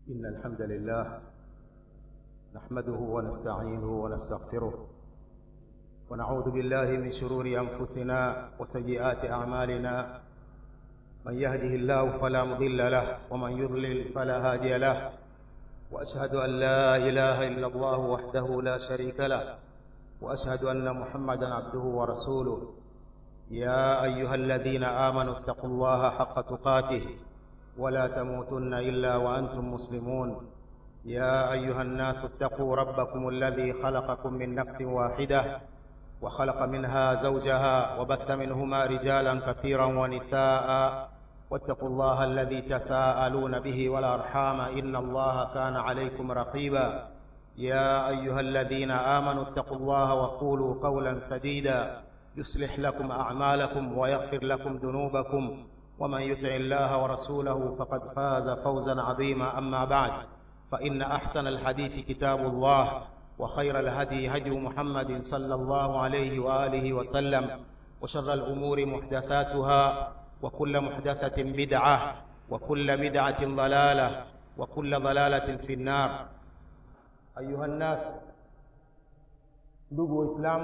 إن الحمد لله نحمده ونستعينه ونستغفره ونعوذ بالله من شرور أنفسنا وسيئات أعمالنا من يهده الله فلا مضل له ومن يضلل فلا هادي له وأشهد أن لا إله إلا الله وحده لا شريك له وأشهد أن محمدا عبده ورسوله يا أيها الذين آمنوا اتقوا الله حق تقاته ولا تموتن إلا وأنتم مسلمون يا أيها الناس اتقوا ربكم الذي خلقكم من نفس واحدة وخلق منها زوجها وبث منهما رجالا كثيرا ونساء واتقوا الله الذي تساءلون به والأرحام إن الله كان عليكم رقيبا يا أيها الذين آمنوا اتقوا الله وقولوا قولا سديدا يصلح لكم أعمالكم ويغفر لكم ذنوبكم ومن يطع الله ورسوله فقد فاز فوزا عظيما أما بعد فإن أحسن الحديث كتاب الله وخير الهدي هدي محمد صلى الله عليه وآله وسلم وشر الأمور محدثاتها وكل محدثة بدعة وكل بدعة ضلالة وكل ضلالة في النار أيها الناس ndugu waislamu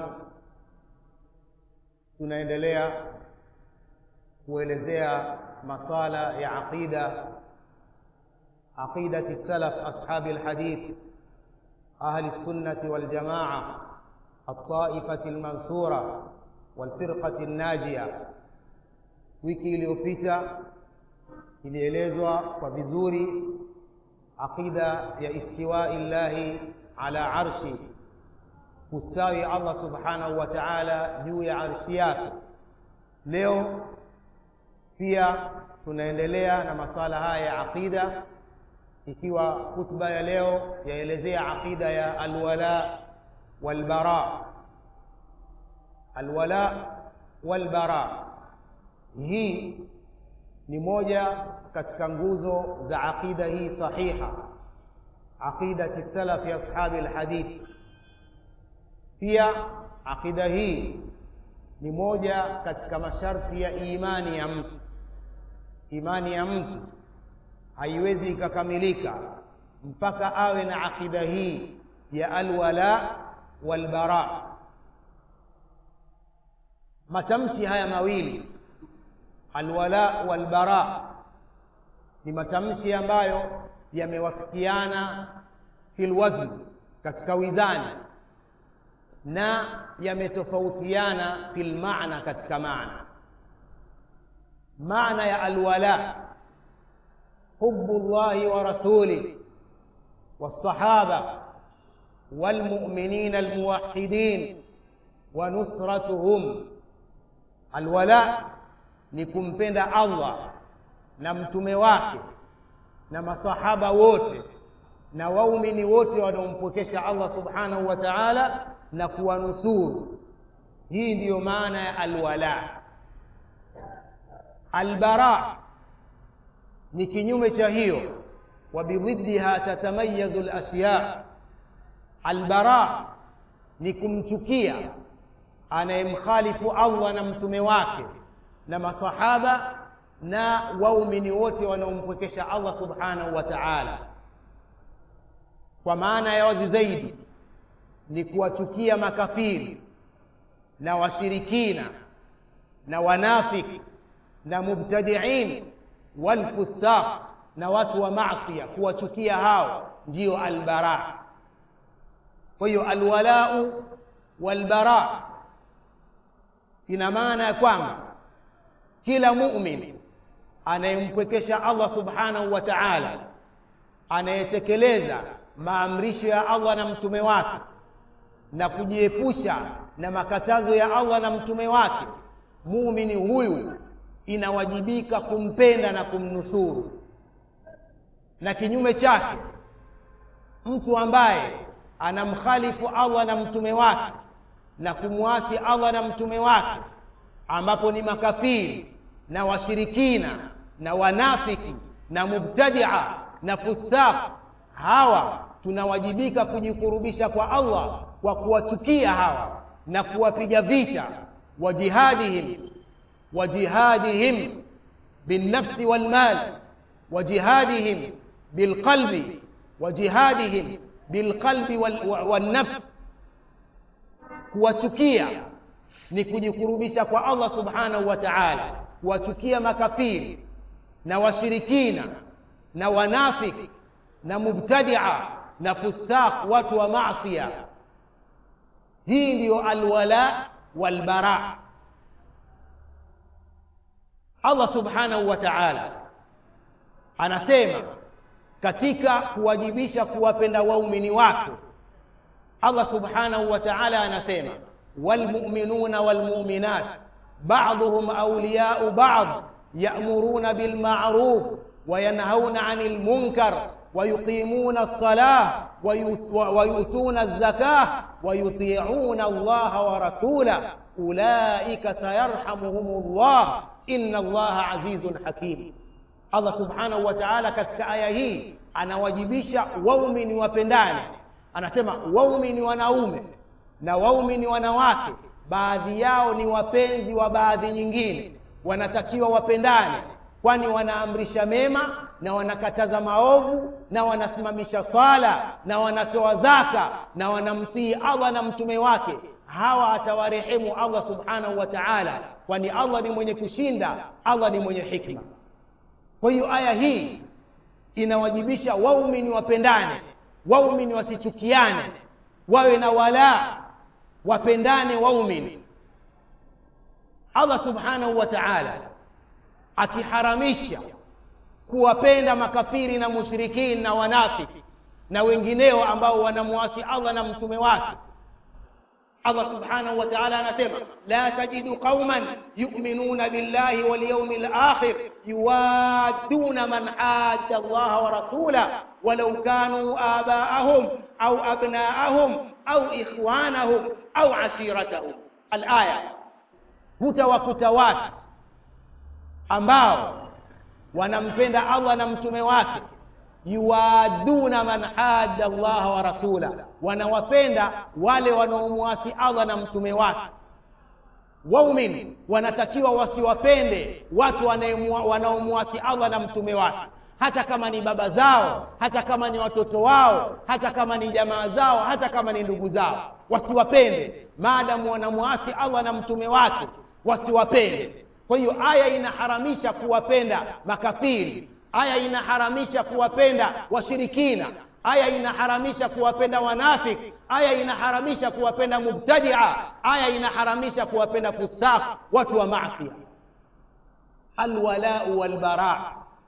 tunaendelea kuelezea masala ya aqida aqidati salaf ashabi alhadith ahli sunnati waljamaa altaifati almansura walfirqati alnajia wiki iliyopita ilielezwa kwa vizuri aqida ya istiwai llahi ala arshi kustawi allah subhanahu wa taala juu ya arshi yake leo pia tunaendelea na maswala haya ya aqida ikiwa khutba ya leo yaelezea aqida ya alwala walbara alwala walbara hii ni moja katika nguzo za aqida hii sahiha aqidati salafi ashabi alhadith pia aqida hii ni moja katika masharti ya imani ya mtu imani ya mtu haiwezi ikakamilika mpaka awe na aqida hii ya alwala walbara matamshi haya mawili alwala walbara ni matamshi ambayo yamewafikiana fil wazn katika wizani na yametofautiana fil maana katika maana maana ya alwala hubu llahi wa rasulih والصحابة والمؤمنين الموحدين ونصرتهم الولاء ni kumpenda Allah na mtume wake na masahaba wote na waumini wote wanaompokesha Allah subhanahu wa ta'ala na kuwanusuru hii ndiyo maana ya alwala albara ni kinyume cha hiyo wa bididdiha tatamayazu alashya albara ni kumchukia anayemkhalifu Allah na mtume wake na masahaba na waumini wote wanaompwekesha Allah subhanahu wa ta'ala kwa maana ya wazi zaidi ni kuwachukia makafiri na washirikina na wanafiki na mubtadiin walfusaq na watu wa maasiya kuwachukia hao ndiyo albara kwa hiyo alwalau walbara ina maana ya kwamba kila muumini anayempwekesha Allah subhanahu wa ta'ala anayetekeleza maamrisho ya Allah na mtume wake na kujiepusha na makatazo ya Allah na mtume wake muumini huyu inawajibika kumpenda na kumnusuru na kinyume chake mtu ambaye anamkhalifu Allah na mtume wake na kumwasi Allah na mtume wake ambapo ni makafiri na washirikina na wanafiki na mubtadia na fusaq hawa tunawajibika kujikurubisha kwa Allah kwa kuwachukia hawa na kuwapiga vita wa jihadihim wa jihadihim binnafsi walmal wa jihadihim bilqalbi wa jihadihim bilqalbi wannafs kuwachukia ni kujikurubisha kwa allah subhanahu wa taala kuwachukia makafiri na washirikina na wanafiki na mubtadia na fustaq watu wa masia hii ndiyo alwala walbara allah subhanahu wa taala anasema katika kuwajibisha kuwapenda waumini wake allah subhanahu wa taala anasema walmuminuna walmuminat baduhum auliyau bad yamuruna bilmaruf wayanhauna ani lmunkar ويقيمون الصلاة ويؤتون الزكاة ويطيعون الله ورسوله أولئك سيرحمهم الله إن الله عزيز حكيم Allah subhanahu wa ta'ala katika aya hii anawajibisha waumini wapendane anasema waumini wanaume na waumini wanawake baadhi yao ni wapenzi wa baadhi nyingine wanatakiwa wapendane kwani wanaamrisha mema na wanakataza maovu na wanasimamisha swala na wanatoa zaka na wanamtii Allah na mtume wake hawa atawarehemu Allah subhanahu wa ta'ala kwani Allah ni mwenye kushinda Allah ni mwenye hikma kwa hiyo aya hii inawajibisha waumini wapendane waumini wasichukiane wawe na wala wapendane waumini Allah subhanahu wa ta'ala akiharamisha kuwapenda makafiri na mushrikini na wanafiki na wengineo ambao wanamwasi Allah na mtume wake Allah subhanahu wa ta'ala anasema la tajidu qauman yu'minuna billahi wal yawmil akhir yuwadduna man hadda Allah wa rasulahu walau kanu aba'ahum au abna'ahum au ikhwanahum au ashiratahum al-aya hutawakuta watu ambao wanampenda Allah na mtume wake yuwaduna man hadda Allah wa rasula wanawapenda wale wanaomwasi Allah na mtume wake waumini wanatakiwa wasiwapende watu wanaomwasi Allah na mtume wake hata kama ni baba zao hata kama ni watoto wao hata kama ni jamaa zao hata kama ni ndugu zao wasiwapende maadamu wanamwasi Allah na mtume wake wasiwapende kwa hiyo aya inaharamisha kuwapenda makafiri aya inaharamisha kuwapenda washirikina aya inaharamisha kuwapenda wanafiki aya inaharamisha kuwapenda mubtadia aya inaharamisha kuwapenda fustaq watu wa masia alwalau walbara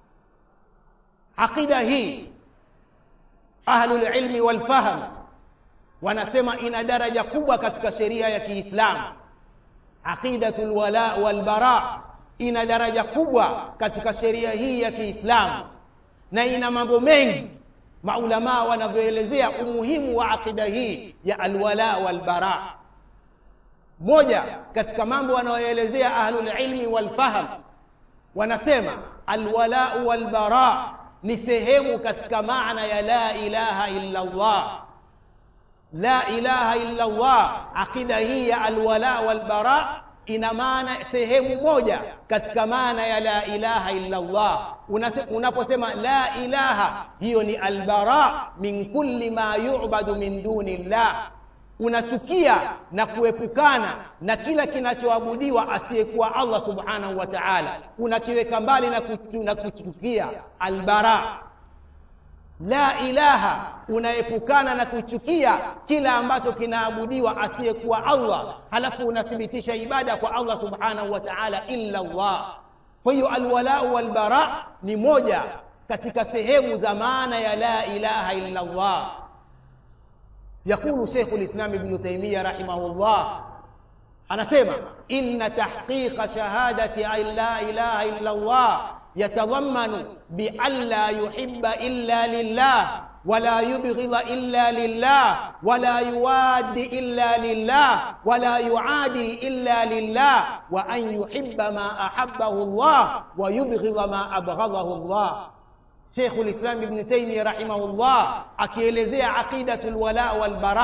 aqida hii ahlulilmi walfahm wanasema ina daraja kubwa katika sheria ya kiislamu aqidatul wala wal bara ina daraja kubwa katika sheria hii ya Kiislamu na ina mambo mengi maulama wanavyoelezea umuhimu wa aqida hii ya alwala wal bara moja katika mambo wanayoelezea ahlul ilmi wal fahm wanasema alwala wal bara ni sehemu katika maana ya la ilaha illa Allah la ilaha illa Allah aqida hii ya alwala walbara ina maana sehemu moja katika maana ya la ilaha illa Allah unaposema la ilaha hiyo ni albara min kulli ma yu'badu min duni llah unachukia na kuepukana na kila kinachoabudiwa asiyekuwa Allah subhanahu wa ta'ala unakiweka mbali na kuchukia albara la ilaha unaepukana na kuchukia kila ambacho kinaabudiwa asiyekuwa Allah halafu unathibitisha ibada kwa Allah subhanahu wa ta'ala illa Allah kwa hiyo alwalau walbara ni moja katika sehemu za maana ya la ilaha illa Allah يقول شيخ الإسلام ابن تيمية رحمه الله أنا سيما إن تحقيق شهادة أن لا إله إلا الله يتضمن بأن لا يحب إلا لله ولا يبغض إلا لله ولا يواد إلا لله ولا يعادي إلا لله وأن يحب ما أحبه الله ويبغض ما أبغضه الله شيخ الإسلام ابن تيمية رحمه الله akielezea aqidatul wala wal bara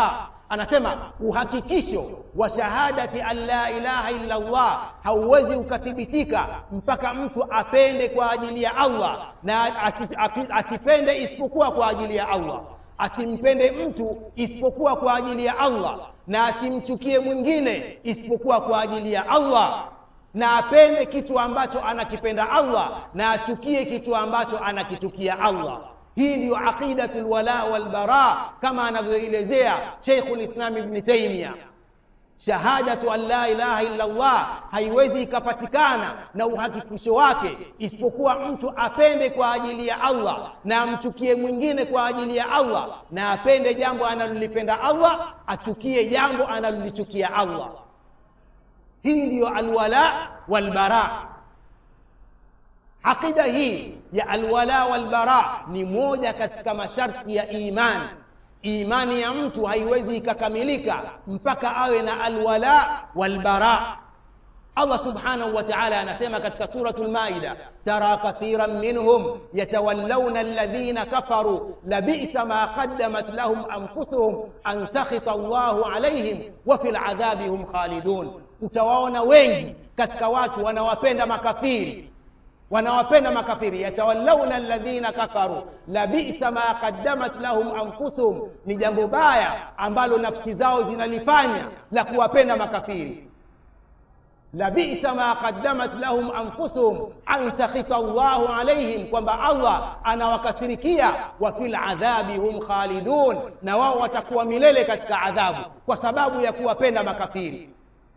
anasema uhakikisho wa shahadati an la ilaha illa Allah hauwezi ukathibitika mpaka mtu apende kwa ajili ya Allah na asipende isipokuwa kwa ajili ya Allah asimpende mtu isipokuwa kwa ajili ya Allah na asimchukie mwingine isipokuwa kwa ajili ya Allah na apende kitu ambacho anakipenda Allah na achukie kitu ambacho anakichukia Allah hii ndiyo aqidatul wala wal bara kama anavyoelezea Sheikhul Islam Ibn Taymiyyah shahadatu an la ilaha illa Allah haiwezi ikapatikana na uhakikisho wake isipokuwa mtu apende kwa ajili ya Allah na amchukie mwingine kwa ajili ya Allah na apende jambo analolipenda Allah achukie jambo analolichukia Allah hii ndiyo alwala walbara aqida hii ya alwala walbara ni moja katika masharti ya imani imani ya mtu haiwezi ikakamilika mpaka awe na alwala walbara Allah subhanahu wa ta'ala anasema katika suratul Maida tara kathiran minhum yatawallawna alladhina kafaru labisa ma qaddamat lahum anfusuhum an sakhita Allahu alayhim wa fil adhabi hum khalidun utawaona wengi katika watu wanawapenda makafiri wanawapenda makafiri yatawallawna alladhina kafaru labisa ma qaddamat lahum anfusuhum ni jambo baya ambalo nafsi zao zinalifanya la kuwapenda makafiri labisa ma qaddamat lahum anfusuhum an sakhita Allahu alaihim kwamba Allah anawakasirikia wa fil adhabi hum khalidun na wao watakuwa milele katika adhabu kwa sababu ya kuwapenda makafiri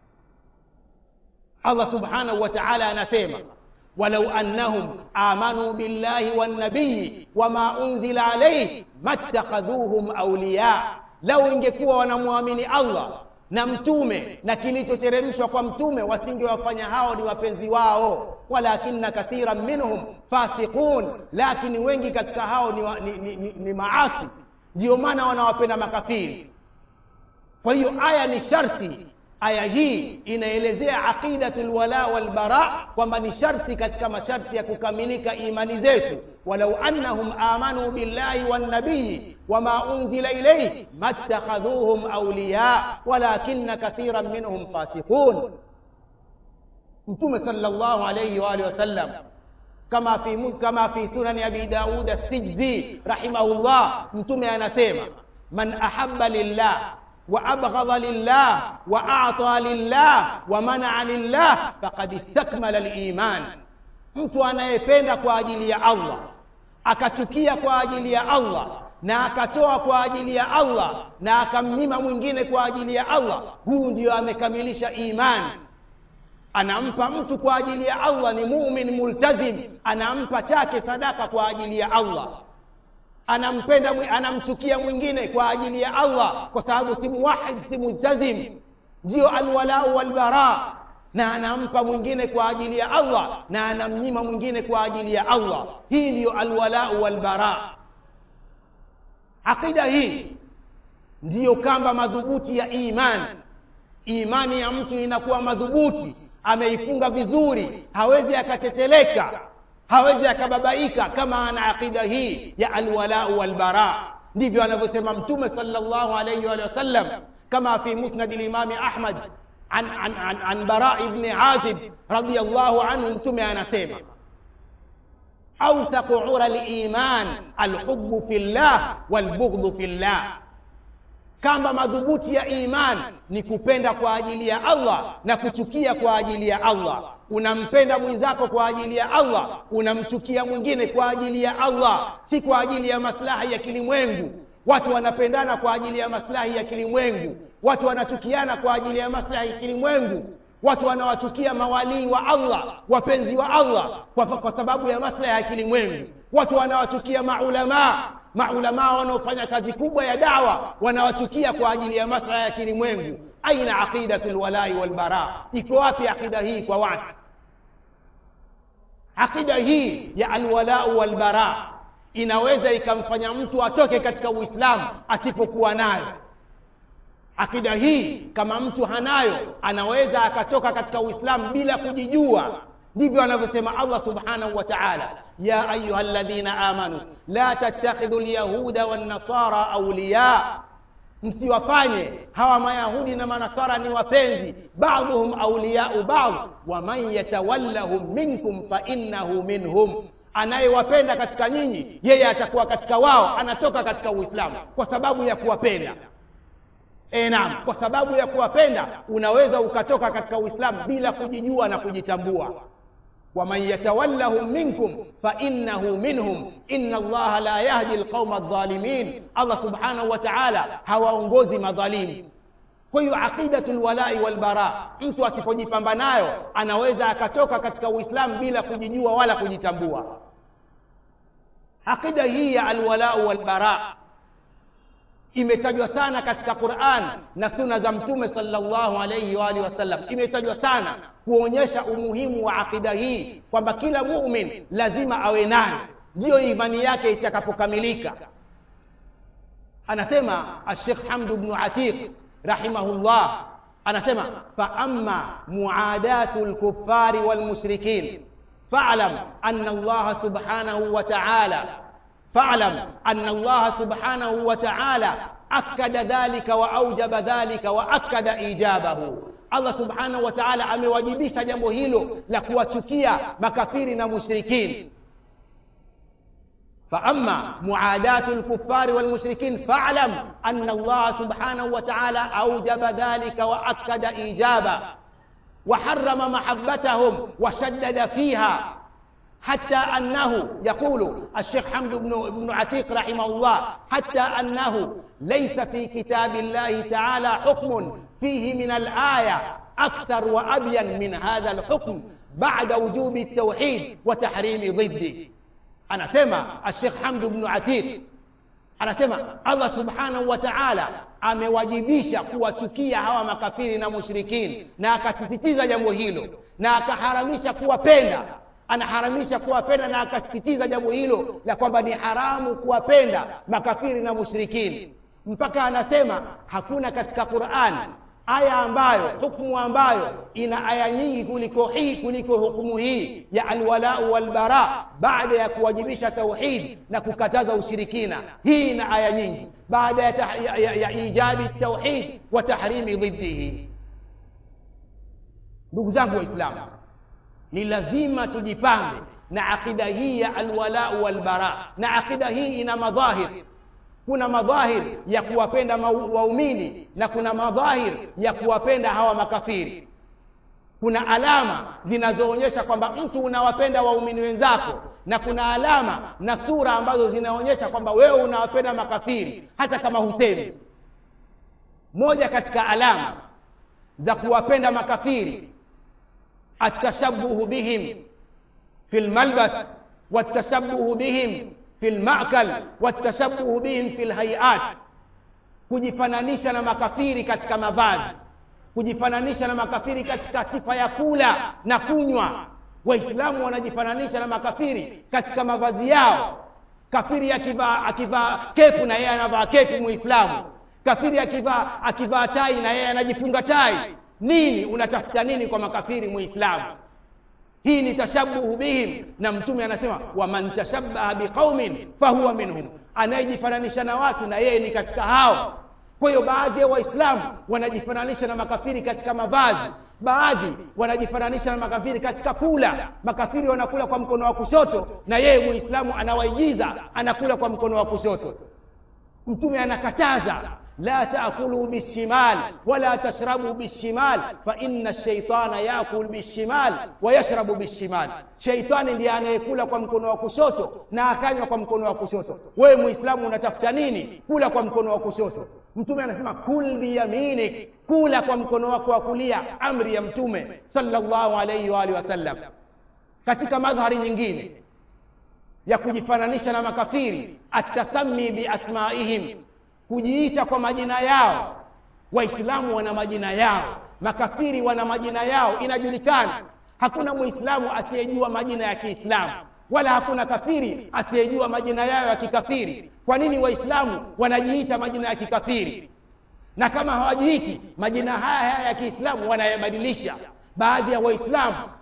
Allah subhanahu wa ta'ala anasema ولو أنهم آمنوا بالله والنبي وما أنزل عليه ما اتخذوهم أولياء لو ingekuwa wanamwamini Allah na mtume na kilichoteremshwa kwa mtume wasingewafanya hao ni wapenzi wao walakinna kathiran minhum fasiqun lakini wengi katika hao ni, wa, ni, ni, ni, ni maasi ndio maana wanawapenda makafiri kwa hiyo aya ni sharti aya hii inaelezea aqidatul wala wal bara kwamba ni sharti katika masharti ya kukamilika imani zetu walau annahum amanu billahi wan nabiy wama unzila ilayhi mattakhadhuhum awliya walakinna kathiran minhum fasiqun mtume sallallahu alayhi wa alihi wasallam kama fi kama fi sunan abi daud as-sijzi rahimahullah mtume anasema man ahabba lillah وأبغض لله وأعطى لله ومنع لله فقد استكمل الإيمان mtu anayependa kwa ajili ya Allah akachukia kwa ajili ya Allah na akatoa kwa ajili ya Allah na akamnyima mwingine kwa ajili ya Allah huu ndio amekamilisha imani anampa mtu kwa ajili ya Allah ni mumin multazim anampa chake sadaka kwa ajili ya Allah anampenda anamchukia mwingine kwa ajili ya Allah kwa sababu si muwahid si multazim ndio alwalau walbara na anampa mwingine kwa ajili ya Allah na anamnyima mwingine kwa ajili ya Allah hii ndiyo alwalau walbara aqida hii ndiyo kamba madhubuti ya imani imani ya mtu inakuwa madhubuti ameifunga vizuri hawezi akateteleka hawezi akababaika kama ana aqida hii ya alwalau walbara ndivyo anavyosema mtume sallallahu alayhi wa sallam kama fi musnad al-imam ahmad an, an, an, an bara ibn azib radiyallahu anhu mtume anasema awthaqu ura al-iman al-hubbu fillah wal-bughdhu fillah kamba madhubuti ya iman ni kupenda kwa ajili ya Allah na kuchukia kwa ajili ya Allah unampenda mwenzako kwa ajili ya Allah unamchukia mwingine kwa ajili ya Allah si kwa ajili ya maslahi ya kilimwengu watu wanapendana kwa ajili ya maslahi ya kilimwengu watu wanachukiana kwa ajili ya maslahi ya kilimwengu watu wanawachukia mawalii wa Allah wapenzi wa Allah kwa, kwa sababu ya maslahi ya kilimwengu watu wanawachukia maulamaa maulamaa wanaofanya kazi kubwa ya dawa wanawachukia kwa ajili ya maslahi ya kilimwengu aina aqidatul walai wal bara iko wapi aqida hii kwa watu aqida hii ya alwalau wal bara inaweza ikamfanya mtu atoke katika uislamu asipokuwa nayo akida hii kama mtu hanayo anaweza akatoka katika uislamu bila kujijua ndivyo anavyosema allah subhanahu wa taala ya ayuha ladhina amanu la tattakhidhu lyahuda wannasara auliya msiwafanye hawa mayahudi na manasara ni wapenzi baadhuhum auliyau baadh waman yatawallahum minkum fainnahu minhum anayewapenda katika nyinyi yeye atakuwa katika wao anatoka katika uislamu kwa sababu ya kuwapenda e naam kwa sababu ya kuwapenda unaweza ukatoka katika uislamu bila kujijua na kujitambua waman yatawallahum minkum fainnahu minhum inna allaha la yahdi alqauma aldhalimin allah subhanahu wa taala hawaongozi madhalimu kwa hiyo aqidatu lwalai walbara mtu asipojipamba nayo anaweza akatoka katika uislamu bila kujijua wala kujitambua aqida hii ya alwalau walbara imetajwa sana katika quran na suna za mtume salllahu alaihi waalihi wasallam imetajwa sana kuonyesha umuhimu wa aqida hii kwamba kila mumin lazima awe nayo ndiyo imani yake itakapokamilika anasema ashekh hamdu bnu atiq rahimahullah anasema faama muadatu lkufari walmushrikin falam ana allaha subhanahu wa taala فاعلم أن الله سبحانه وتعالى أكد ذلك وأوجب ذلك وأكد إيجابه Allah subhanahu wa ta'ala amewajibisha jambo hilo la kuwachukia makafiri na mushrikin فأما معاداة الكفار والمشركين فاعلم أن الله سبحانه وتعالى أوجب ذلك وأكد إيجابا وحرم محبتهم وشدد فيها حتى أنه يقول الشيخ حمد بن, بن عتيق رحمه الله حتى أنه ليس في كتاب الله تعالى حكم فيه من الآية أكثر وأبين من هذا الحكم بعد وجوب التوحيد وتحريم ضده أنا سمع الشيخ حمد بن عتيق anasema allah subhanahu wa taala amewajibisha kuwachukia hawa makafiri na mushrikini na akasisitiza jambo hilo na akaharamisha kuwapenda anaharamisha kuwapenda na akasisitiza jambo hilo la kwamba ni haramu kuwapenda makafiri na mushrikini mpaka anasema hakuna katika quran aya ambayo hukumu ambayo ina aya nyingi kuliko hii kuliko hukumu hii ya alwalau walbara baada ya kuwajibisha tauhid na kukataza ushirikina hii ina aya nyingi baada ya, ya, ya, ya ijabi tauhid wa tahrimi dhiddihi ndugu zangu waislamu ni lazima tujipange na aqida hii ya alwalau walbara na aqida hii ina madhahir kuna madhahir ya kuwapenda waumini na kuna madhahir ya kuwapenda hawa makafiri kuna alama zinazoonyesha kwamba mtu unawapenda waumini wenzako na kuna alama na sura ambazo zinaonyesha kwamba wewe unawapenda makafiri hata kama husemi moja katika alama za kuwapenda makafiri التشبه بهم في الملبس والتشبه بهم في المأكل والتشبه بهم في الهيئات kujifananisha na makafiri katika mavazi kujifananisha na makafiri katika sifa ya kula na kunywa waislamu wanajifananisha na makafiri katika mavazi yao kafiri akivaa akivaa kepu na yeye anavaa kepu muislamu kafiri akivaa akivaa tai na yeye anajifunga tai nini unatafuta nini kwa makafiri muislamu hii ni tashabuhu bihim na mtume anasema waman tashabaha biqaumin fahuwa minhum anayejifananisha na watu na yeye ni katika hao kwa hiyo baadhi ya waislamu wanajifananisha na makafiri katika mavazi baadhi wanajifananisha na makafiri katika kula makafiri wanakula kwa mkono wa kushoto na yeye muislamu anawaigiza anakula kwa mkono wa kushoto mtume anakataza لا تأكلوا بالشمال ولا تشربوا بالشمال فإن الشيطان يأكل بالشمال ويشرب بالشمال شيطان ndiye anayekula kwa mkono wa kushoto na akanywa kwa mkono wa kushoto wewe muislamu unatafuta nini kula kwa mkono wa kushoto mtume anasema kul biyaminik kula kwa mkono wako wa kulia amri ya mtume sallallahu alayhi wa alihi wasallam katika madhari nyingine ya kujifananisha na makafiri atasami biasmaihim kujiita kwa majina yao waislamu wana majina yao makafiri wana majina yao inajulikana hakuna muislamu asiyejua majina ya kiislamu wala hakuna kafiri asiyejua majina yao ya kikafiri kwa nini waislamu wanajiita majina ya kikafiri na kama hawajiiti majina haya haya ya kiislamu wanayabadilisha baadhi ya waislamu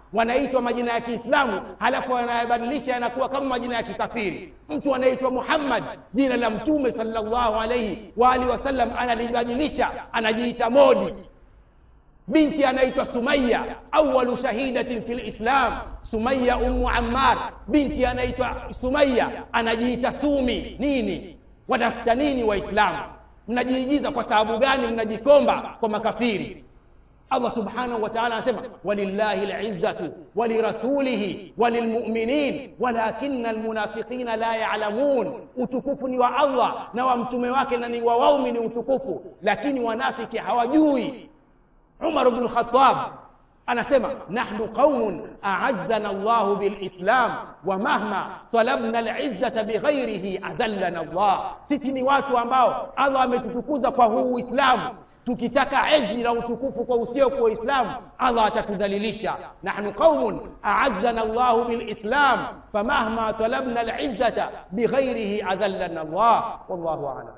wanaitwa majina ya kiislamu halafu wanayabadilisha yanakuwa kama majina ya kikafiri mtu anaitwa muhammad jina la mtume salllahu alaihi waalihi wasallam analibadilisha anajiita modi binti anaitwa sumaya awalu shahidatin fi lislam sumaya ummu ammar binti anaitwa sumaya anajiita sumi nini watafuta nini waislamu mnajiigiza kwa sababu gani mnajikomba kwa makafiri allah subhanahu wa taala anasema walillahi lizzatu walirasulihi walilmuminin walakina almunafiqina la yalamun utukufu ni wa allah na wa mtume wake na ni wa waumini utukufu lakini wanafiki hawajui umar bnu lkhatab anasema nahnu qaumun aazzana llahu bilislam wa mahma talabna lizzata bighairihi adallana llah sisi ni watu ambao allah ametutukuza kwa huu uislamu tukitaka ezi na utukufu kwa usio kwa uislamu allah atatudhalilisha nahnu qaumun aazzana llahu bilislam famahma talabna lizzata bighairihi adallana llah wallahu alam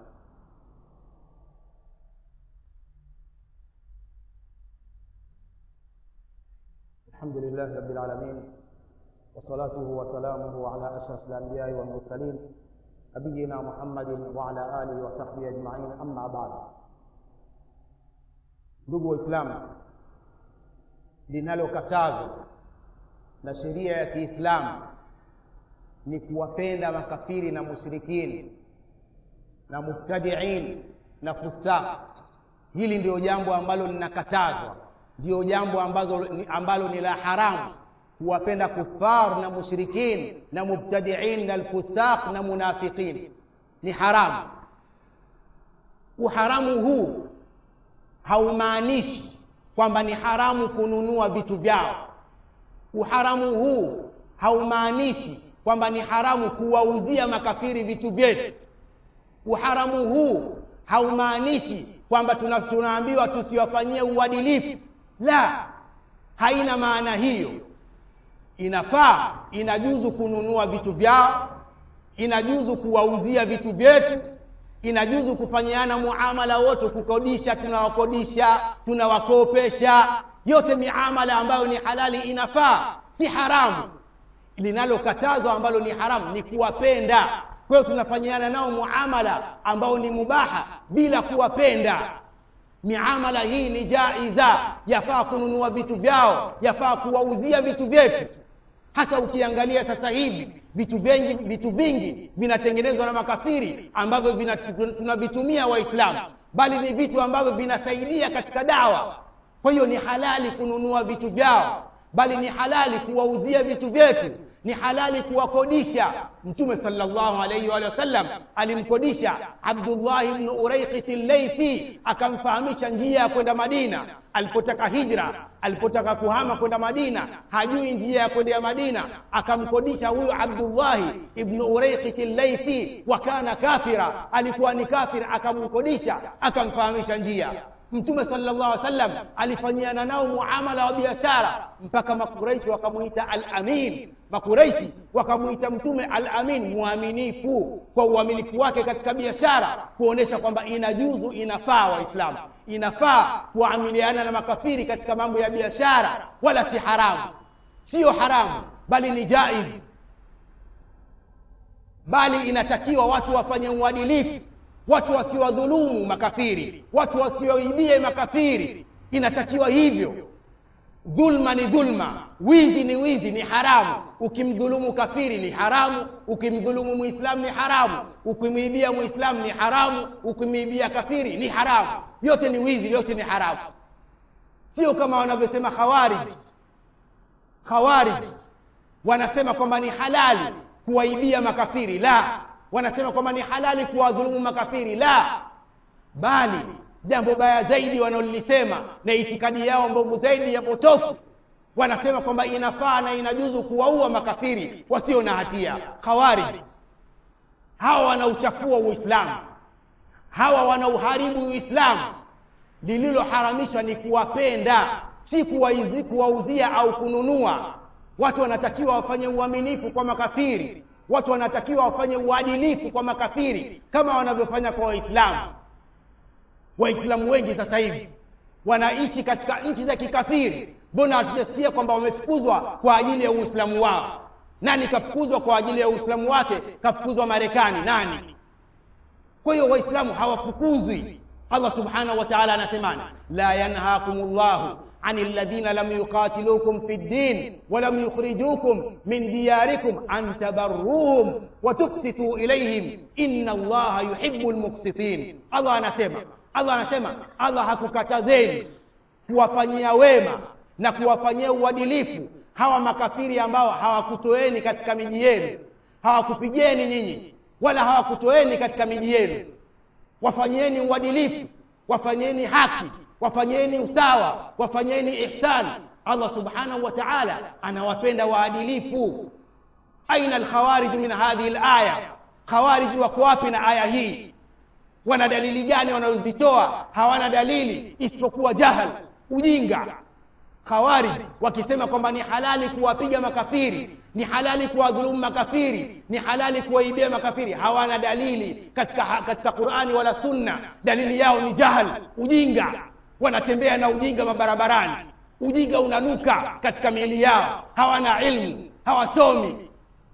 الحمد لله رب العالمين وصلاته وسلامه على أشرف الأنبياء والمرسلين نبينا محمد وعلى آله وصحبه أجمعين أما بعد ndugu waislamu linalokatazwa na sheria ya kiislamu ni kuwapenda makafiri na mushrikini na mubtadiin na fusaq hili ndio jambo ambalo linakatazwa ndio jambo ambazo, ambalo ni la haramu kuwapenda kufar na mushrikin na mubtadiin na alfusaq na munafiqin ni haramu uharamu huu haumaanishi kwamba ni haramu kununua vitu vyao uharamu huu haumaanishi kwamba ni haramu kuwauzia makafiri vitu vyetu uharamu huu haumaanishi kwamba tuna, tunaambiwa tusiwafanyie uadilifu la haina maana hiyo inafaa inajuzu kununua vitu vyao inajuzu kuwauzia vitu vyetu inajuzu kufanyiana muamala wote kukodisha tunawakodisha tunawakopesha yote miamala ambayo ni halali inafaa si haramu linalokatazwa ambalo ni haramu ni kuwapenda kwa hiyo tunafanyiana nao muamala ambao ni mubaha bila kuwapenda miamala hii ni jaiza yafaa kununua vitu vyao yafaa kuwauzia vitu vyetu hasa ukiangalia sasa hivi vitu vingi vitu vingi vinatengenezwa na makafiri ambavyo tunavitumia waislamu bali ni vitu ambavyo vinasaidia katika dawa kwa hiyo ni halali kununua vitu vyao bali ni halali kuwauzia vitu vyetu ni halali kuwakodisha mtume salllahu alaihi waalihi wasallam alimkodisha abdullahi bnu uraiqiti llaithi akamfahamisha njia ya kwenda madina alipotaka hijra alipotaka kuhama kwenda madina hajui njia ya kwenda madina akamkodisha huyu abdullahi ibnu uraiqiti llaithi wa kana kafira alikuwa ni kafir akamkodisha akamfahamisha njia mtume sallallahu alaihi wasallam alifanyiana nao muamala wa biashara mpaka makuraishi wakamuita al-amin makuraishi wakamuita mtume al-amin mwaminifu kwa uaminifu wake katika biashara kuonesha kwamba inajuzu inafaa waislamu inafaa kuamiliana na makafiri katika mambo ya biashara wala si haramu siyo haramu bali ni jaiz bali inatakiwa watu wafanye uadilifu watu wasiwadhulumu makafiri watu wasiwaibie makafiri inatakiwa hivyo dhulma ni dhulma wizi ni wizi ni haramu ukimdhulumu kafiri ni haramu ukimdhulumu muislamu ni haramu ukimwibia muislamu ni haramu ukimwibia kafiri ni haramu yote ni wizi yote ni haramu sio kama wanavyosema khawarij khawarij wanasema kwamba ni halali kuwaibia makafiri la wanasema kwamba ni halali kuwadhulumu makafiri la bali jambo baya zaidi wanalolisema na itikadi yao mbovu zaidi ya potofu wanasema kwamba inafaa na inajuzu kuwaua makafiri wasio na hatia khawarij hawa wanauchafua uislamu hawa wanauharibu uislamu lililoharamishwa ni kuwapenda si kuwaizi kuwauzia au kununua watu wanatakiwa wafanye uaminifu kwa makafiri watu wanatakiwa wafanye uadilifu kwa makafiri kama wanavyofanya kwa waislamu waislamu wengi sasa hivi wanaishi katika nchi za kikafiri mbona hatujasikia kwamba wamefukuzwa kwa ajili ya uislamu wao nani kafukuzwa kwa ajili ya uislamu wake kafukuzwa marekani nani kwa hiyo waislamu hawafukuzwi allah subhanahu wa taala anasemani la yanhakum llahu عن الذين لم يقاتلوكم في الدين ولم يخرجوكم من دياركم أن تبروهم وتقسطوا إليهم إن الله يحب المقسطين الله anasema Allah anasema Allah hakukatazeni kuwafanyia wema na kuwafanyia uadilifu hawa makafiri ambao hawakutoeni katika miji yenu hawakupigeni nyinyi wala hawakutoeni katika miji yenu wafanyieni uadilifu wafanyieni haki wafanyeni usawa wafanyeni ihsan allah subhanahu wa taala anawapenda waadilifu aina alkhawarij min hadhihi alaya khawarij wako wapi na aya hii wana dalili gani wanazozitoa hawana dalili isipokuwa jahal ujinga khawarij wakisema kwamba ni halali kuwapiga makafiri ni halali kuwadhulumu makafiri ni halali kuwaibia makafiri hawana dalili katika, katika qurani wala sunna dalili yao ni jahal ujinga wanatembea na ujinga mabarabarani ujinga unanuka katika miili yao hawana ilmu hawasomi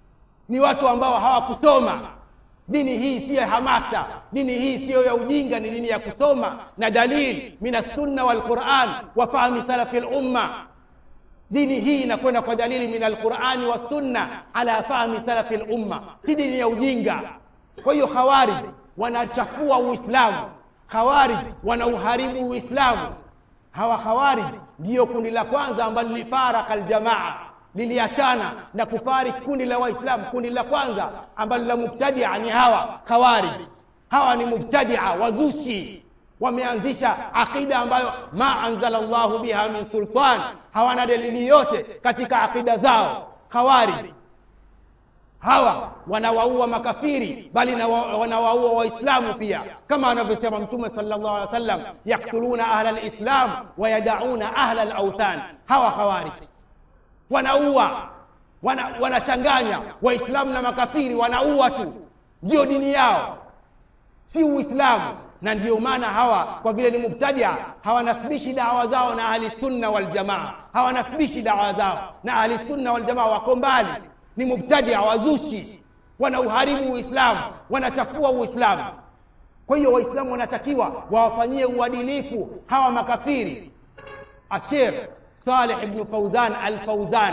ni watu ambao hawakusoma dini hii siyo ya hamasa dini hii siyo ya ujinga ni dini ya kusoma na dalili min assunna walquran wa fahmi salafi lumma dini hii inakwenda kwa dalili min alqurani wassunna ala fahmi salafi lumma si dini ya ujinga kwa hiyo khawarij wanachafua uislamu khawarij wanauharibu uislamu hawa khawarij ndiyo kundi la kwanza ambalo lilifaraka aljamaa liliachana na kufariki kundi la waislamu kundi la kwanza ambalo la mubtadia ni hawa khawarij hawa ni mubtadia wazushi wameanzisha aqida ambayo ma anzala llahu biha min sultan hawana dalili yote katika aqida zao khawarij hawa wanawaua makafiri bali wanawaua waislamu pia kama anavyosema mtume sallallahu alaihi wasallam yaktuluna ahla alislam wayadauna ahla alauthan hawa khawarij wanaua wanachanganya wana waislamu na makafiri wanaua tu ndio dini yao si uislamu na ndiyo maana hawa kwa vile ni mubtadia hawanasbishi dawa zao na ahli sunna waljamaa hawanasbishi dawa zao na ahli sunna waljamaa wako mbali ni mubtadia wazushi wanauharibu uislamu wanachafua uislamu kwa hiyo waislamu wanatakiwa wawafanyie uadilifu hawa makafiri ashekh saleh ibnu fauzan alfauzan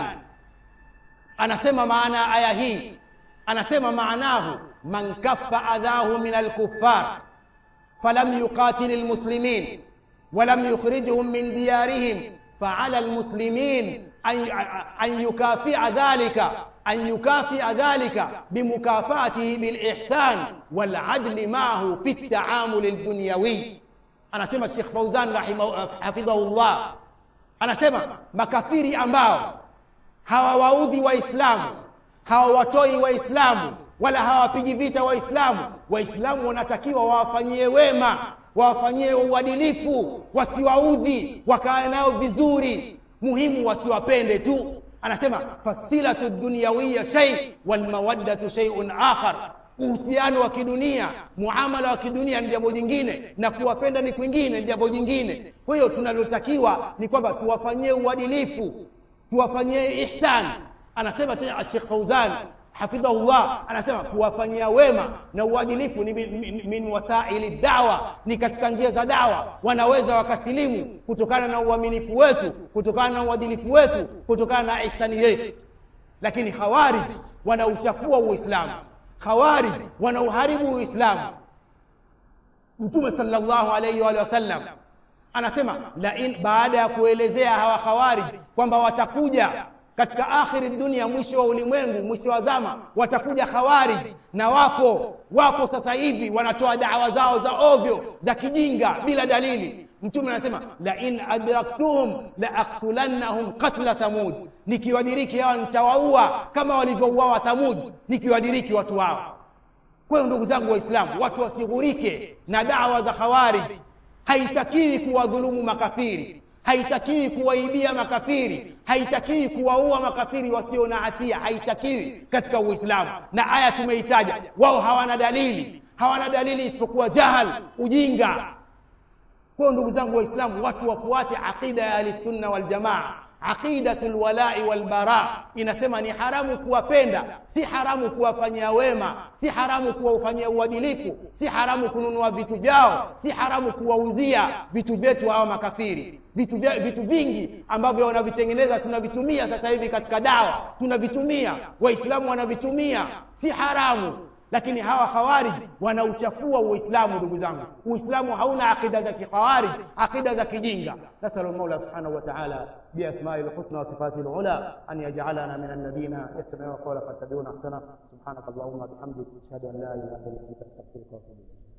anasema maana ya aya hii anasema maanahu man kaffa adhahu min alkuffar falam yuqatil lmuslimin walam yukhrijhum min diyarihim faala lmuslimin an yukafia dhalika أن يكافئ ذلك بمكافاته بالإحسان والعدل معه في التعامل الدنيوي أنا سمع الشيخ فوزان رحمه حفظه الله أنا سمع makafiri ambao hawawaudhi waislamu hawawatoi waislamu wala hawapigi vita waislamu waislamu wanatakiwa wawafanyie wema wawafanyie uadilifu wasiwaudhi wakae nao vizuri muhimu wasiwapende tu anasema fasilatu dunyawiya shay walmawaddatu shay'un akhar uhusiano wa kidunia muamala wa kidunia ni jambo jingine na kuwapenda ni kwingine ni jambo jingine kwa hiyo tunalotakiwa ni kwamba tuwafanyie uadilifu tuwafanyie ihsan anasema tena Sheikh Fauzan hafidhahullah anasema kuwafanyia wema na uadilifu ni min, min wasaili dawa ni katika njia za dawa wanaweza wakasilimu kutokana na uaminifu wetu kutokana na uadilifu wetu kutokana na ihsani yetu lakini khawarij wanauchafua uislamu khawarij wanauharibu uislamu mtume sallallahu alayhi wa sallam anasema la in baada ya kuelezea hawa khawarij kwamba watakuja katika akhiri dunia mwisho wa ulimwengu mwisho wa zama watakuja khawarij na wapo wapo sasa hivi wanatoa dawa zao za ovyo za kijinga bila dalili mtume anasema la in adraktuhum la aktulannahum qatla thamud nikiwadiriki hawa nitawaua kama walivyouawa thamud nikiwadiriki watu hao kwa hiyo ndugu zangu waislamu watu wasighurike na dawa za khawarij haitakiwi kuwadhulumu makafiri haitakiwi kuwaibia makafiri haitakiwi kuwaua makafiri wasio na hatia haitakiwi katika uislamu na aya tumeitaja wao hawana dalili hawana dalili isipokuwa jahal ujinga kwa ndugu zangu waislamu watu wafuate aqida ya ahlisunna waljamaa aqidatul walai wal bara inasema ni haramu kuwapenda si haramu kuwafanyia wema si haramu kuwafanyia uadilifu si haramu kununua vitu vyao si haramu kuwauzia vitu vyetu hawa makafiri vitu, vya, vitu vingi ambavyo wanavitengeneza tunavitumia sasa hivi katika dawa tunavitumia waislamu wanavitumia si haramu lakini hawa khawarij wanauchafua uislamu ndugu zangu uislamu hauna aqida za kikhawarij aqida za kijinga nasalu lmaula subhanahu wa taala biasmai lhusna wa sifati lula an yajalana min alladhina yastamiuna qawla fattabiuna ahsana subhanaka allahumma bihamdik ashhadu an la ilaha illa anta astaghfiruka wa atubu ilayk